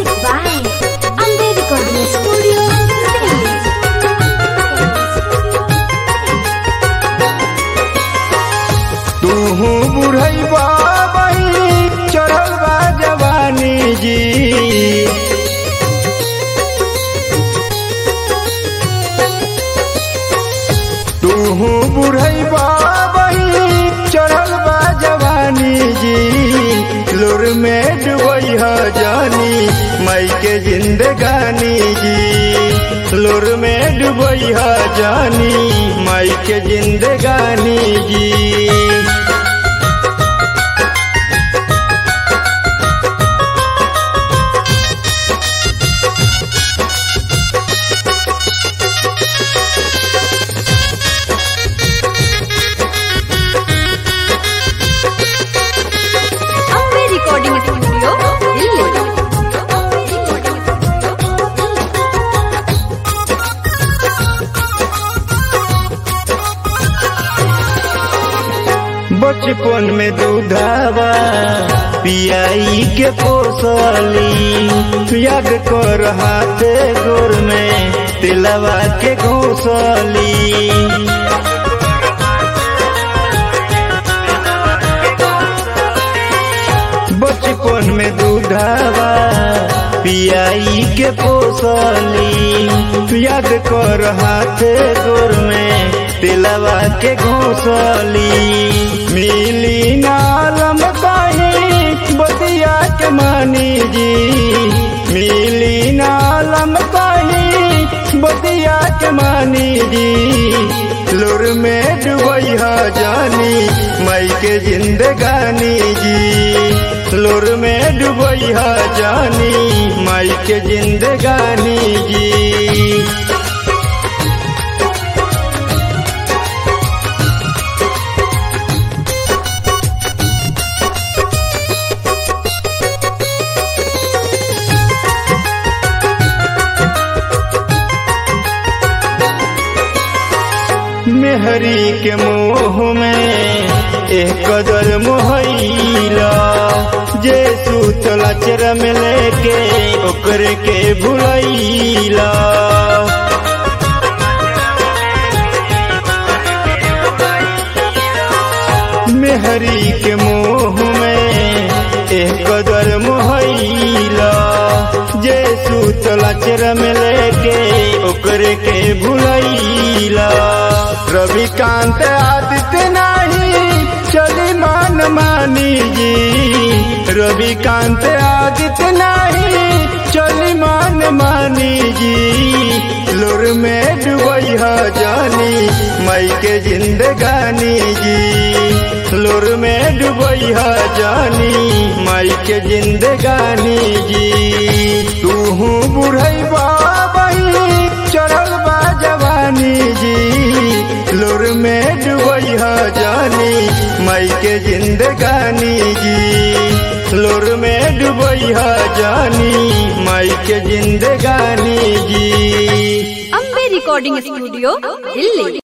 Music by Ambe Recording Studio, Delhi. तूहू बुढ़ैबा बही चढ़ल बा जवानी जी तूहू बुढ़ैबा बही चढ़ल बा जवानी जी लुर में डुबई ह जानी मई के जिंदगानी जी लुर में डुबई ह जानी मई के जिंदगानी जी Ambe Recording Studio, Delhi. बचपन में दूधावा पियाई के पोसली याद कर हाथे गोर में तिलवा के घोसली बचपन में दूधावा पियाई के पोसली याद कर हाथे गोर में तिलवा के घोसली मिली नालम कहीं बतिया के मानी जी मिली नालम कहीं बतिया के मानी जी लुर में डुबई ह जानी मई के जिंदगानी जी लुर में डुबई ह जानी मई के जिंदगानी जी मेहरी के मोह में एक कदर मोहैला जे सूतला चर में लेके ओकरे के भुलैला मेहरी के मोह में एक कदर मोहैला जे सूतला चर में लेके ओकरे के भुलैला रविकांत आदित्य नाही चली मान मानी जी रविकांत आदित्य नाही चली मान मानी जी लुर में डुबई ह जानी मई के जिंदगानी जी लुर में डुबई ह जानी मई के जिंदगानी जी तूहू बुढ़ैबा बही चढ़ल बा जवानी जी लुर में डुबई ह जानी मई के जिंदगानी जी लुर में डुबई ह जानी मई के जिंदगानी जी Ambe Recording Studio, Delhi.